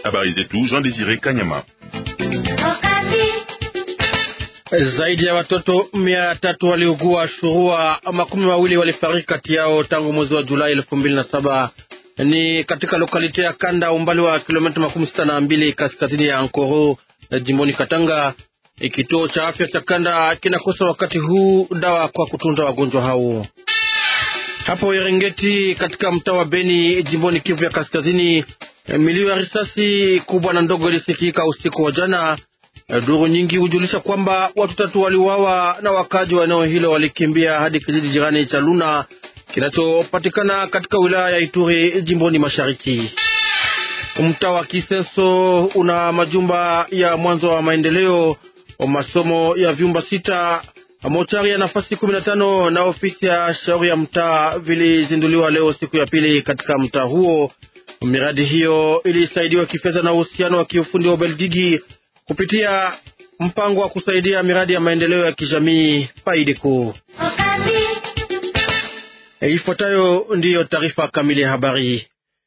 Habari zetu Jean Desire Kanyama. Zaidi ya watoto mia tatu waliugua shurua, makumi mawili walifariki kati yao tangu mwezi wa Julai elfu mbili na saba ni katika lokalite ya Kanda, umbali wa kilomita makumi sita na mbili kaskazini ya Ankoro, jimboni Katanga. Kituo cha afya cha Kanda kinakosa wakati huu dawa kwa kutunza wagonjwa hao. Hapo Erengeti katika mtaa wa Beni, jimboni Kivu ya Kaskazini, milio ya risasi kubwa na ndogo ilisikika usiku wa jana. Duru nyingi hujulisha kwamba watu tatu waliuawa na wakaji wa eneo hilo walikimbia hadi kijiji jirani cha Luna kinachopatikana katika wilaya ya Ituri jimboni mashariki. Mtaa wa Kisenso una majumba ya mwanzo wa maendeleo, masomo ya vyumba sita, mochari ya nafasi kumi na tano na ofisi ya shauri ya mtaa vilizinduliwa leo siku ya pili katika mtaa huo. Miradi hiyo ilisaidiwa kifedha na uhusiano wa kiufundi wa Ubelgiji kupitia mpango wa kusaidia miradi ya maendeleo ya kijamii Paideco. Ifuatayo ndiyo taarifa kamili ya habari.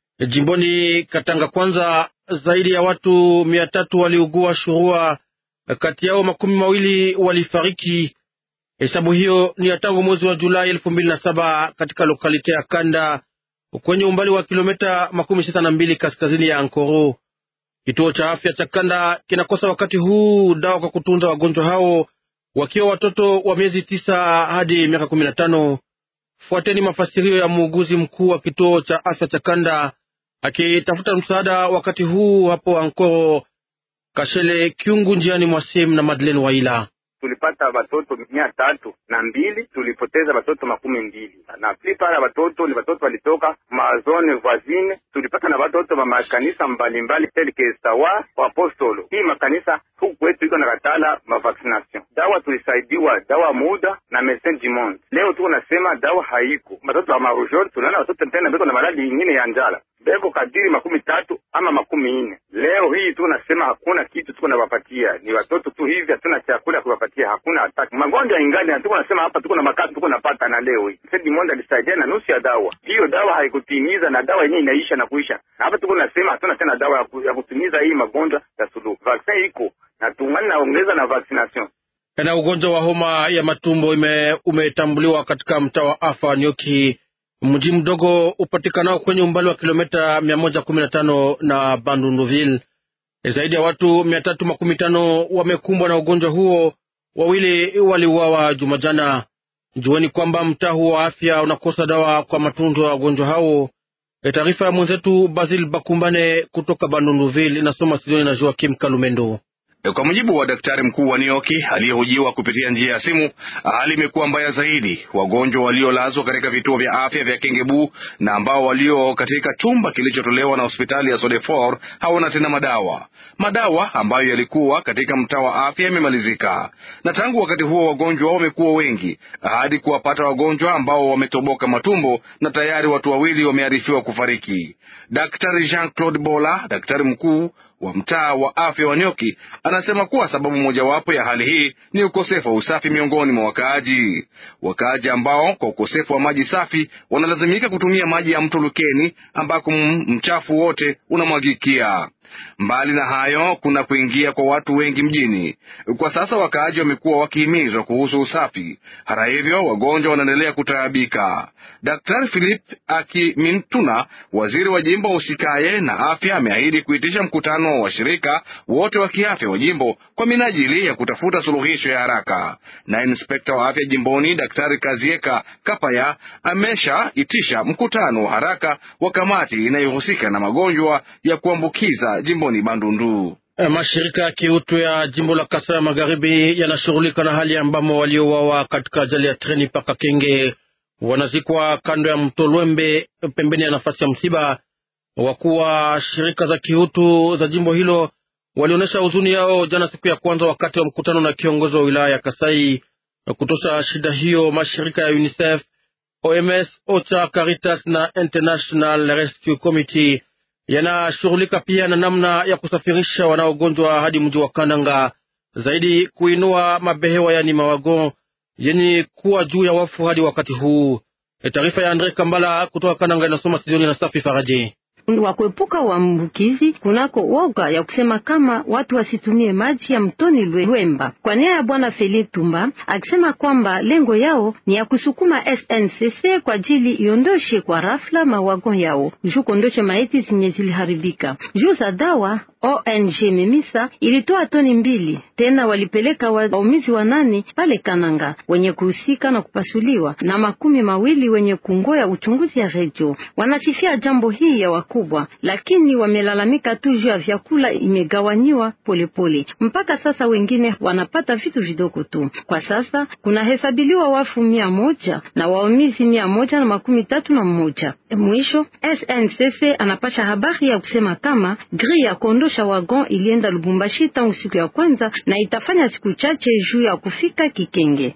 Jimboni Katanga, kwanza, zaidi ya watu mia tatu waliugua shurua, kati yao makumi mawili walifariki. Hesabu hiyo ni ya tangu mwezi wa Julai elfu mbili na saba katika lokalite ya Kanda kwenye umbali wa kilomita makumi sita na mbili kaskazini ya Ankoro. Kituo cha afya cha Kanda kinakosa wakati huu dawa kwa kutunza wagonjwa hao wakiwa watoto wa miezi tisa hadi miaka kumi na tano. Fuateni mafasirio ya muuguzi mkuu wa kituo cha afya cha Kanda akitafuta msaada wakati huu hapo Ankoro. Kashele Kyungu njiani mwa Sim na Madeleine Waila tulipata watoto mia tatu na mbili tulipoteza watoto makumi mbili na plupart ya watoto ni watoto walitoka mazone voisine. Tulipata na watoto wa makanisa mbalimbali telke sawa wa apostolo. Hii makanisa huku kwetu iko na katala mavaccination. Dawa tulisaidiwa dawa muda na medecin du monde. Leo tuko nasema dawa haiko. Watoto wa marujol tunaona watoto tena beko na maladi ingine ya njala beko kadiri makumi tatu ama makumi nne. Leo hii tu nasema hakuna kitu tuko nawapatia, ni watoto tu hivi, hatuna chakula ya kuwapatia, hakuna hataki magonjwa ingali, na tuko nasema hapa tuko na makazi tuko napata, na leo hii Sedi Monde alisaidia na nusu ya dawa hiyo. Dawa haikutimiza na dawa yenyewe inaisha na kuisha, na hapa tuko nasema hatuna tena dawa ya, ku, ya kutimiza hii magonjwa ya suluhu. Vaksin iko na tungani naongeza na vaccination na ugonjwa wa homa ya matumbo ime, umetambuliwa katika mtaa wa Afa Nyoki mji mdogo upatikanao kwenye umbali wa kilomita mia moja kumi na tano na Bandunduville. Zaidi ya watu mia tatu makumi tano wamekumbwa na ugonjwa huo, wawili waliuawa Jumajana. Jueni kwamba mtaa huo wa afya unakosa dawa kwa matunzo ya wagonjwa hao. Taarifa ya mwenzetu Basil Bakumbane kutoka Bandunduville inasoma Sidoni na Joakim Kalumendo. Kwa mujibu wa daktari mkuu wa Nioki aliyehojiwa kupitia njia ya simu, hali imekuwa mbaya zaidi. Wagonjwa waliolazwa katika vituo vya afya vya Kengebu na ambao walio katika chumba kilichotolewa na hospitali ya Sodefor hawana tena madawa. Madawa ambayo yalikuwa katika mtaa wa afya yamemalizika, na tangu wakati huo wagonjwa wamekuwa wengi hadi kuwapata wagonjwa ambao wametoboka matumbo, na tayari watu wawili wamearifiwa kufariki. Daktari Jean Claude Bola, daktari mkuu wa mtaa wa afya wa Nyoki anasema kuwa sababu mojawapo ya hali hii ni ukosefu wa usafi miongoni mwa wakaaji. Wakaaji ambao kwa ukosefu wa maji safi wanalazimika kutumia maji ya mto Lukeni ambako mchafu wote unamwagikia. Mbali na hayo, kuna kuingia kwa watu wengi mjini. Kwa sasa wakaaji wamekuwa wakihimizwa kuhusu usafi. Hata hivyo, wagonjwa wanaendelea kutaabika. Daktari Philip Akimintuna, waziri wa jimbo usikaye na afya, ameahidi kuitisha mkutano wa washirika wote wa kiafya wa jimbo kwa minajili ya kutafuta suluhisho ya haraka. Na inspekta wa afya jimboni Daktari Kazieka Kapaya ameshaitisha mkutano wa haraka wa kamati inayohusika na magonjwa ya kuambukiza jimboni Bandundu. Mashirika ya kiutu ya jimbo la Kasai ya Magharibi yanashughulika na hali ambamo waliouawa katika ajali ya treni paka Kenge wanazikwa kando ya mto Lwembe pembeni ya nafasi ya msiba. Wakuu wa shirika za kiutu za jimbo hilo walionyesha huzuni yao jana siku ya kwanza wakati wa mkutano na kiongozi wa wilaya ya Kasai kutosha shida hiyo. Mashirika ya UNICEF, OMS, OCHA, Caritas na International Rescue Committee yanashughulika pia na namna ya kusafirisha wanaogonjwa hadi mji wa Kananga, zaidi kuinua mabehewa yani mawagon yenye kuwa juu ya wafu hadi wakati huu. Taarifa ya Andre Kambala kutoka Kananga inasoma studioni na Safi Faraji. wa kuepuka uambukizi kunako woga ya kusema kama watu wasitumie maji ya mtoni Lwemba. Kwa nia ya bwana Feli Tumba akisema kwamba lengo yao ni ya kusukuma SNCC kwa ajili iondoshe kwa rafla mawagon yao juu kondoshe maiti zenye ziliharibika juu za dawa. ONG Memisa ilitoa toni mbili tena, walipeleka waumizi wanane pale Kananga wenye kuhusika na kupasuliwa na makumi mawili wenye kungoya uchunguzi ya redio. Wanasifia jambo hii ya wakubwa, lakini wamelalamika tu juu ya vyakula imegawanyiwa polepole. Mpaka sasa wengine wanapata vitu vidogo tu. Kwa sasa kunahesabiliwa wafu mia moja na waumizi mia moja na makumi tatu na mmoja. Mwisho SNCC anapasha habari ya kusema kama gri ya kondosha wagon ilienda Lubumbashi tangu siku ya kwanza na itafanya siku chache juu ya kufika Kikenge.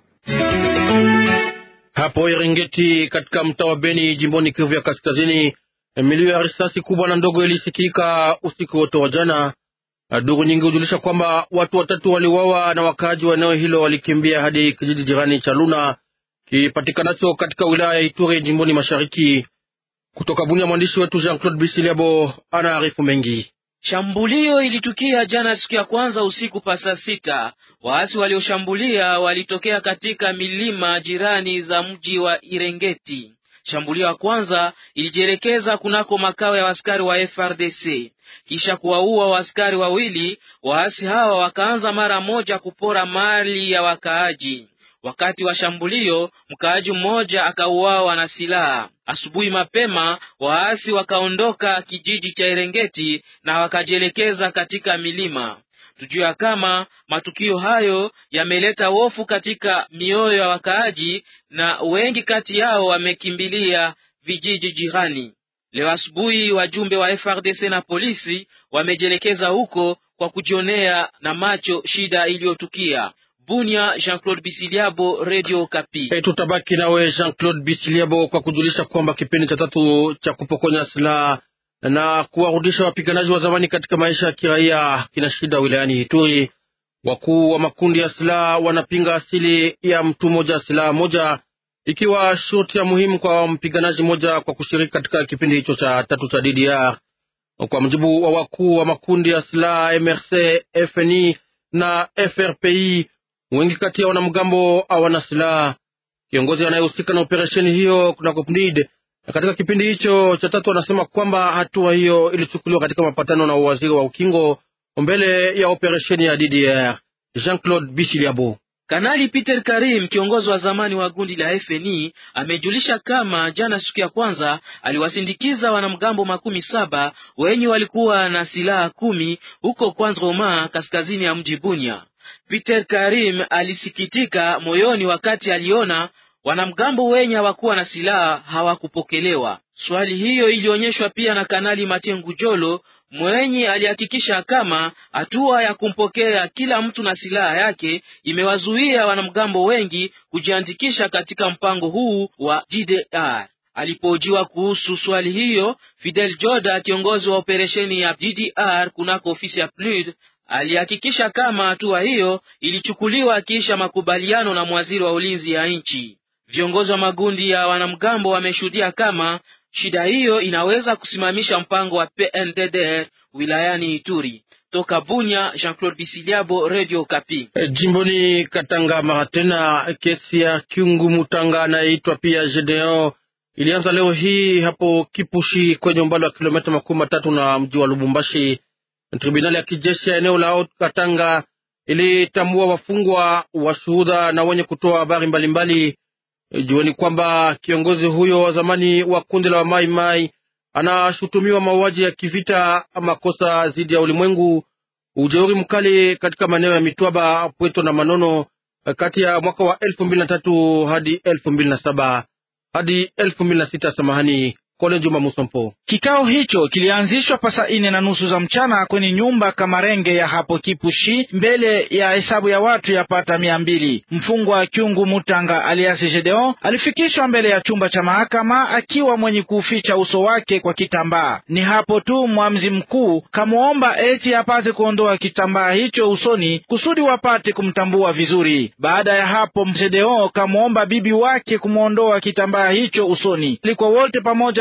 Hapo Eringeti katika mtaa wa Beni jimboni Kivu ya Kaskazini, milio ya risasi kubwa na ndogo ilisikika usiku wote wa jana. Duru nyingi hujulisha kwamba watu watatu waliuawa na wakaaji wa eneo hilo walikimbia hadi kijiji jirani cha Luna kipatikanacho katika wilaya ya Ituri jimboni mashariki. Kutoka Bunia, mwandishi wetu Jean Claude Bisiliabo anaarifu mengi. Shambulio ilitukia jana siku ya kwanza usiku pa saa sita. Waasi walioshambulia walitokea katika milima jirani za mji wa Irengeti. Shambulio ya kwanza ilijielekeza kunako makao ya askari wa FRDC kisha kuwaua waaskari wawili. Waasi hawa wakaanza mara moja kupora mali ya wakaaji. Wakati wa shambulio mkaaji mmoja akauawa na silaha. Asubuhi mapema waasi wakaondoka kijiji cha Erengeti na wakajielekeza katika milima. Tujua kama matukio hayo yameleta hofu katika mioyo ya wakaaji na wengi kati yao wamekimbilia vijiji jirani. Leo asubuhi wajumbe wa FRDC na polisi wamejielekeza huko kwa kujionea na macho shida iliyotukia. Bunia, Jean-Claude Bisiliabo, Radio Kapi. Hey, tutabaki nawe Jean-Claude Bisiliabo kwa kujulisha kwamba kipindi cha tatu cha kupokonya silaha na kuwarudisha wapiganaji wa zamani katika maisha ya kiraia kina shida wilayani Ituri. Wakuu wa makundi ya silaha wanapinga asili ya mtu mmoja silaha moja, ikiwa shurti ya muhimu kwa mpiganaji mmoja kwa kushiriki katika kipindi hicho cha tatu cha DDR. Kwa mujibu wa wakuu wa makundi ya silaha MRC, FNI na FRPI, wengi kati ya wanamgambo hawana silaha. Kiongozi anayehusika na operesheni hiyo kuna COPNID katika kipindi hicho cha tatu anasema kwamba hatua hiyo ilichukuliwa katika mapatano na waziri wa ukingo mbele ya operesheni ya DDR. Jean-Claude Bishiliabo. Kanali Peter Karim, kiongozi wa zamani wa gundi la FNI, amejulisha kama jana siku ya kwanza aliwasindikiza wanamgambo makumi saba wenye walikuwa na silaha kumi huko Kwanzroma, kaskazini ya mji Bunya. Peter Karim alisikitika moyoni wakati aliona wanamgambo wenye hawakuwa na silaha hawakupokelewa. Swali hiyo ilionyeshwa pia na Kanali Matengu Jolo mwenye alihakikisha kama hatua ya kumpokea kila mtu na silaha yake imewazuia wanamgambo wengi kujiandikisha katika mpango huu wa DDR. Alipojiwa kuhusu swali hiyo, Fidel Joda, kiongozi wa operesheni ya DDR kunako ofisi ya PNUD, alihakikisha kama hatua hiyo ilichukuliwa kisha makubaliano na mwaziri wa ulinzi ya nchi. Viongozi wa magundi ya wanamgambo wameshuhudia kama shida hiyo inaweza kusimamisha mpango wa PNDDR wilayani Ituri. Toka Bunya, Jean-Claude Bisiliabo, Radio Kapi. E, jimboni Katanga mara tena kesi ya Kyungu Mutanga anayeitwa pia Gedeon ilianza leo hii hapo Kipushi kwenye umbali wa kilomita makumi matatu na mji wa Lubumbashi. Tribunali ya kijeshi ya eneo la Haut Katanga ilitambua wafungwa, washuhuda na wenye kutoa habari mbalimbali. Jueni kwamba kiongozi huyo wa zamani wa kundi la Mai Mai anashutumiwa mauaji ya kivita, makosa dhidi ya ulimwengu, ujeuri mkali katika maeneo ya Mitwaba, Pweto na Manono kati ya mwaka wa elfu mbili na tatu hadi elfu mbili na saba hadi elfu mbili na sita samahani. Kole Juma Musompo. Kikao hicho kilianzishwa pasa ine na nusu za mchana kwenye nyumba Kamarenge ya hapo Kipushi, mbele ya hesabu ya watu yapata mia mbili. Mfungwa Kyungu Mutanga aliasi Gedeon alifikishwa mbele ya chumba cha mahakama akiwa mwenye kuuficha uso wake kwa kitambaa. Ni hapo tu mwamzi mkuu kamwomba eti apate kuondoa kitambaa hicho usoni kusudi wapate kumtambua vizuri. Baada ya hapo, Gedeon kamwomba bibi wake kumwondoa kitambaa hicho usoni. Ilikuwa wote pamoja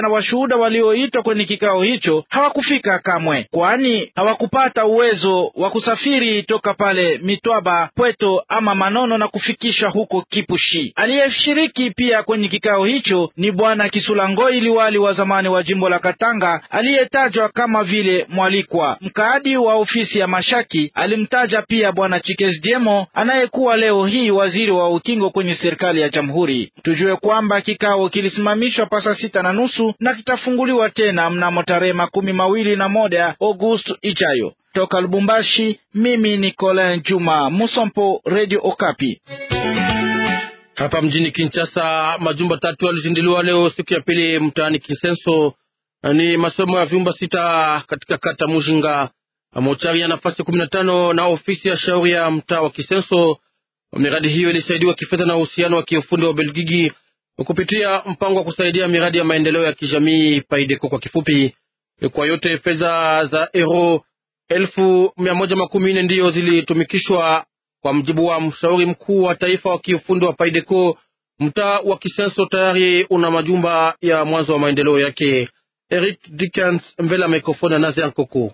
na washuhuda walioitwa kwenye kikao hicho hawakufika kamwe, kwani hawakupata uwezo wa kusafiri toka pale Mitwaba, Pweto ama Manono na kufikisha huko Kipushi. Aliyeshiriki pia kwenye kikao hicho ni bwana Kisulangoi, liwali wa zamani wa jimbo la Katanga, aliyetajwa kama vile mwalikwa. Mkaadi wa ofisi ya Mashaki alimtaja pia bwana Chikes Jemo anayekuwa leo hii waziri wa ukingo kwenye serikali ya jamhuri. Tujue kwamba kikao kilisimamishwa pasa sita na nusu na kitafunguliwa tena mnamo tarehe makumi mawili na moja Agosti ijayo. Toka Lubumbashi, mimi ni Colin Juma Musompo, Radio Okapi. Hapa mjini Kinshasa, majumba tatu yalizinduliwa leo siku ya pili mtaani Kinsenso. Ni masomo ya vyumba sita katika kata Mujinga, mochari ya nafasi kumi na tano na ofisi ya shauri ya mtaa wa Kisenso. Miradi hiyo ilisaidiwa kifedha na uhusiano wa kiufundi wa Belgiji kupitia mpango wa kusaidia miradi ya maendeleo ya kijamii Paideko kwa kifupi. Kwa yote fedha za euro elfu mia moja makumi nne ndiyo zilitumikishwa kwa mjibu wa mshauri mkuu wa taifa wa kiufundi wa Paideko. Mtaa wa Kisenso tayari una majumba ya mwanzo wa maendeleo yake. Eric Dickens mbele ya mikrofoni ya Nazer Koko.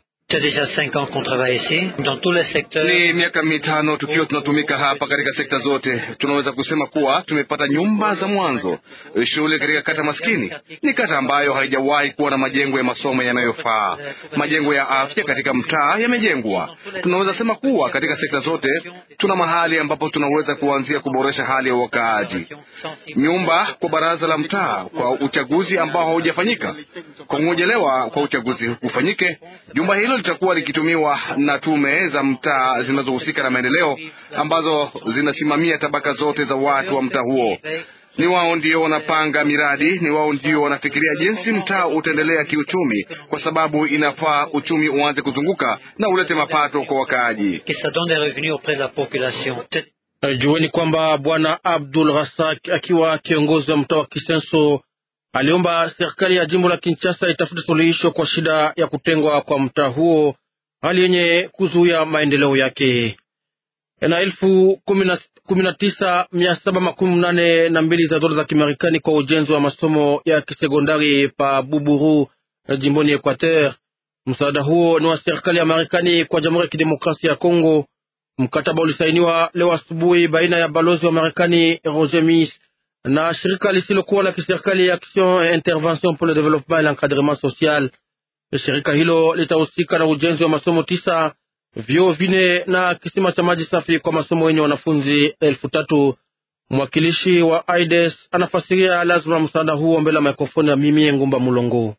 Ni miaka mitano tukiwa tunatumika hapa katika sekta zote. Tunaweza kusema kuwa tumepata nyumba za mwanzo, shule katika kata maskini. Ni kata ambayo haijawahi kuwa na majengo ya masomo yanayofaa. Majengo ya afya katika mtaa yamejengwa. Tunaweza sema kuwa katika sekta zote tuna mahali ambapo tunaweza kuanzia kuboresha hali ya wakaaji. Nyumba kwa baraza la mtaa kwa uchaguzi ambao haujafanyika. Kwa kungojelewa kwa uchaguzi ufanyike, jumba hilo litakuwa likitumiwa na tume za mtaa zinazohusika na maendeleo ambazo zinasimamia tabaka zote za watu wa mtaa huo. Ni wao ndio wanapanga miradi, ni wao ndio wanafikiria jinsi mtaa utaendelea kiuchumi, kwa sababu inafaa uchumi uanze kuzunguka na ulete mapato kwa wakaaji. Jueni kwamba bwana Abdul Rasak akiwa kiongozi wa mtaa wa Kisenso aliomba serikali ya jimbo la Kinshasa itafute suluhisho kwa shida ya kutengwa kwa mtaa huo, hali yenye kuzuia maendeleo yake. Na elfu kumi na tisa mia saba makumi nane na mbili za dola za Kimarekani kwa ujenzi wa masomo ya kisekondari pa Buburu jimboni Equateur. Msaada huo ni wa serikali ya Marekani kwa Jamhuri ya Kidemokrasia ya Kongo. Mkataba ulisainiwa leo asubuhi baina ya balozi wa Marekani Roger Miss na shirika lisilokuwa la kiserikali Action et Intervention pour le Développement et l'Encadrement Social. Shirika hilo litahusika na ujenzi wa masomo tisa, vyoo vine na kisima cha maji safi kwa masomo yenye wanafunzi elfu tatu. Mwakilishi wa AIDS anafasiria lazima msaada huo mbele ya mikrofoni ya mimi Ngumba Mulongo.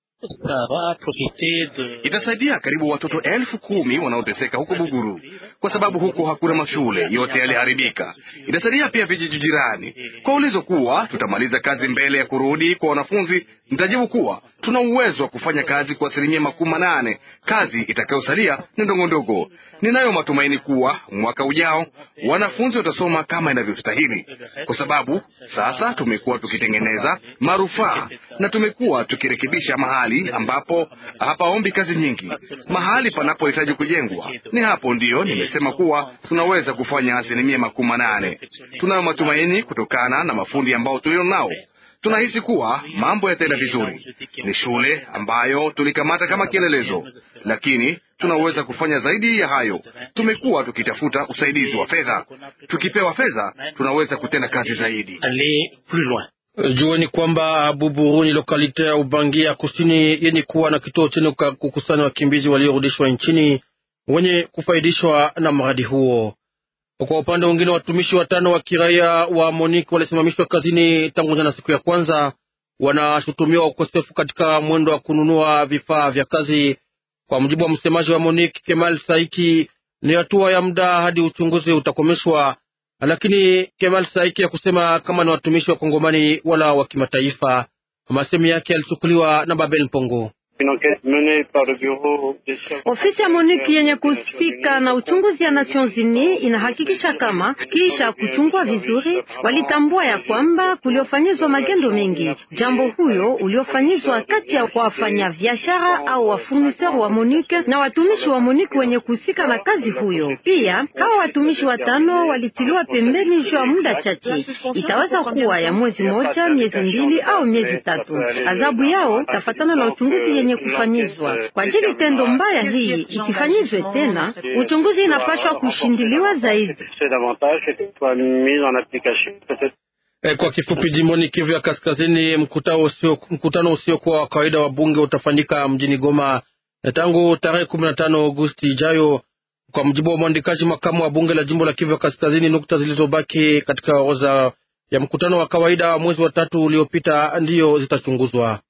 Itasaidia karibu watoto elfu kumi wanaoteseka huko Buguru kwa sababu huko hakuna mashule, yote yaliharibika. Itasaidia pia vijiji jirani. Kwa ulizo kuwa tutamaliza kazi mbele ya kurudi kwa wanafunzi, nitajibu kuwa tuna uwezo wa kufanya kazi kwa asilimia makumi manane. Kazi itakayosalia ni ndogo ndogo. Ninayo matumaini kuwa mwaka ujao wanafunzi watasoma kama inavyostahili, kwa sababu sasa tumekuwa tukitengeneza marufaa na tumekuwa tukirekebisha mahali ambapo hapaombi kazi nyingi. Mahali panapohitaji kujengwa, ni hapo ndiyo nimesema kuwa tunaweza kufanya asilimia makumi manane. Tunayo matumaini kutokana na mafundi ambao tulio nao tunahisi kuwa mambo yataenda vizuri. Ni shule ambayo tulikamata kama kielelezo, lakini tunaweza kufanya zaidi ya hayo. Tumekuwa tukitafuta usaidizi wa fedha. Tukipewa fedha, tunaweza kutenda kazi zaidi. Jueni kwamba Buburu ni lokalite ya Ubangi ya kusini yenye kuwa na kituo chenye kukusanya wakimbizi waliorudishwa nchini wenye kufaidishwa na mradi huo. Kwa upande mwingine, watumishi watano wa kiraia wa Monique walisimamishwa kazini tangu jana, siku ya kwanza. Wanashutumiwa ukosefu katika mwendo wa kununua vifaa vya kazi. Kwa mujibu wa msemaji wa Monique Kemal Saiki, ni hatua ya muda hadi uchunguzi utakomeshwa, lakini Kemal Saiki ya kusema kama ni watumishi wa Kongomani wala wa kimataifa. Masemi yake yalichukuliwa na Babel Mpongo. Ofisi ya MONUC yenye kuhusika na uchunguzi ya Nations Unies inahakikisha kama kisha kuchungua vizuri, walitambua ya kwamba kuliofanyizwa magendo mengi. Jambo huyo uliofanyizwa kati ya wafanya biashara au wafurniseur wa MONUC na watumishi wa MONUC wenye kuhusika na kazi huyo. Pia hawa watumishi watano walitiliwa pembeni juu ya muda chache, itaweza kuwa ya mwezi moja, miezi mbili au miezi tatu. Adhabu yao tafatana na uchunguzi yenye kufanyizwa kwa ajili tendo mbaya hii isifanyizwe tena. Uchunguzi inapaswa kushindiliwa zaidi. E, kwa kifupi, jimboni Kivu ya Kaskazini, mkutano usio mkutano usiokuwa wa kawaida wa bunge utafanyika mjini Goma e, tangu tarehe kumi na tano Agosti ijayo. Kwa mjibu wa mwandikaji makamu wa bunge la jimbo la Kivu ya Kaskazini, nukta zilizobaki katika orodha ya mkutano wa kawaida wa mwezi wa tatu uliopita ndiyo zitachunguzwa.